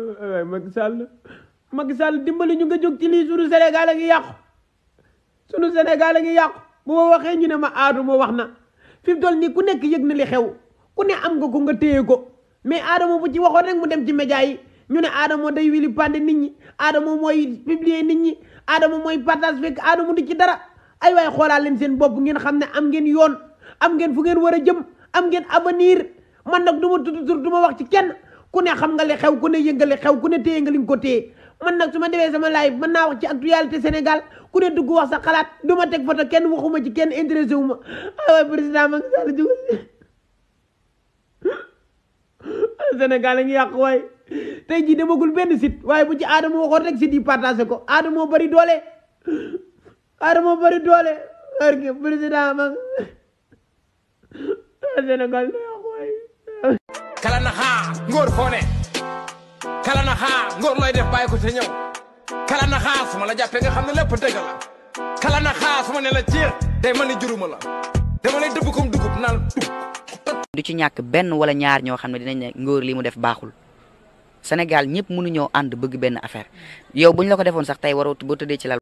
waay Macky Sall Macky Sall dimbali ñu nga jóg ci lii sunu Sénégal a ngi yàqu sunu Sénégal a ngi yàqu bu ma waxee ñu ne ma Adama wax na fi mu toll nii ku nekk yëg na li xew ku ne am nga ko nga téye ko mais Adama bu ci waxoon rek mu dem ci média yi ñu ne Adama day wili pande nit ñi Adama mooy publier nit ñi Adama mooy partage fekk Adama du ci dara ay waay xoolaat leen seen bopp ngeen xam ne am ngeen yoon am ngeen fu ngeen war a jëm am ngeen avenir man nag du ma tudd tur du ma wax ci kenn ku ne xam nga li xew ku ne yënga li xew ku ne téye nga li nga ko téye man nag su ma defee sama live mën naa wax ci actualité Sénégal ku ne dugg wax sa xalaat du ma teg photo kenn waxuma ci kenn intéressé wu ma ay waay président Macky Sall jóg Sénégal a ngi yàq waay tey jii demagul benn site waaye bu ci Adama waxoon rek site yi partagé ko Adama moo bëri doole Adama moo bëri doole barke président Macky Sénégal na yàq waay kala na xaa ngóor foone kala na xaa ngóor looy def bàyyi ko te ñëw kala na xaa su ma la jàppee nga xam ne lépp dëgg la kala na xaa su ma ne la ciir day ma ni juruma la dama lay dëbb comme dugub naan dug du ci ñàkk benn wala ñaar ñoo xam ne dinañ ne ngóor li mu def baaxul Sénégal ñëpp mënuñoo ànd bëgg benn affaire yow bu ñu la ko defoon sax tey waroo boo tëddee ci lal